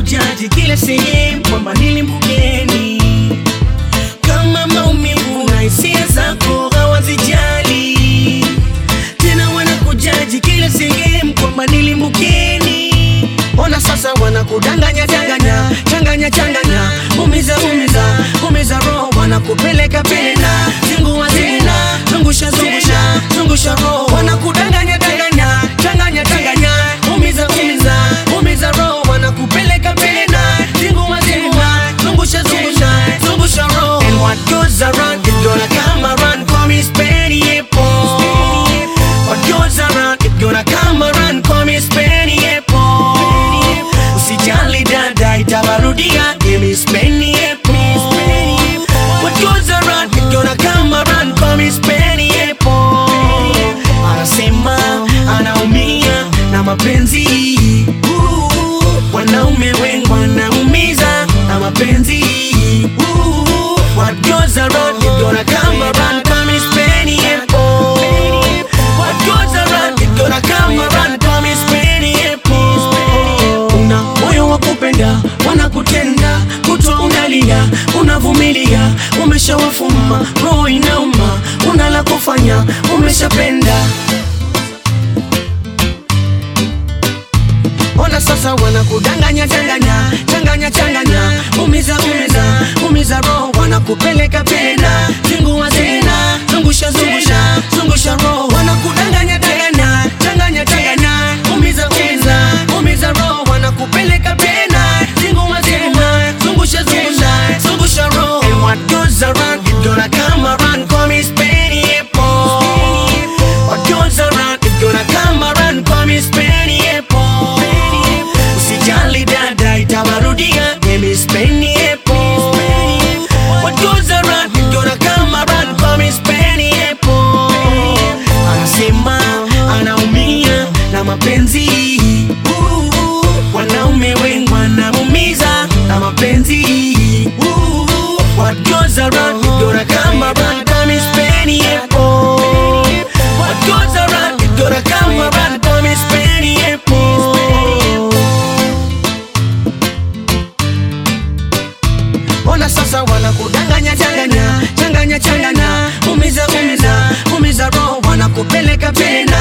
wanakujaji kila sehemu kwamba nili mgeni kama maumivu na hisia zako hawazijali tena wanakujaji kila sehemu kwamba nili mgeni ona sasa wanakudanganya danganya changanya changanya umiza umiza umiza roho wanakupeleka pena zingua zina zungusha zungusha zungusha roho wanakudanganya danganya changanya changanya umiza umiza umiza roho wanakupeleka pena zingua zina zungusha zungusha zungusha roho and what goes around it gonna come around call me Spenny Apple what goes around it gonna come around call me Spenny Apple usijali dada itawarudia give me Spenny Apple what goes around it gonna come around call me Spenny Apple anasema anaumia na mapenzi Ooh, wanaume wengi wanaumiza na mapenzi Ooh, what goes around it gonna come around call me Spenny Apple what goes around it gonna come around call me Spenny Apple una moyo wa kupenda wanakutenda kutwa unalia unavumilia umeshawafuma roho inauma una la kufanya umeshapenda ona sasa wanakudanganya changanya changanya changanya umiza umiza umiza roho wanakupeleka pena zingua zina zungusha zungusha zungusha roho wanakudanganya danganya changanya changanya umiza umiza umiza roho wanakupeleka pena zingua zina zungusha zungusha zungusha roho and what goes around it gonna come around call me Spenny Apple what goes around it gonna come around call me Spenny Apple usijali dada itawarudia mimi Spenny Apple what goes around it gonna come around call me Spenny Apple anasema anaumia na mapenzi Ooh, wanaume wengi wanaumiza na mapenzi Ooh, what goes around it gonna come around call me Spenny Apple what goes around it gonna come around call me Spenny Apple ona sasa wanakudanganya changanya changanya changanya umiza umiza umiza roho wanakupeleka pena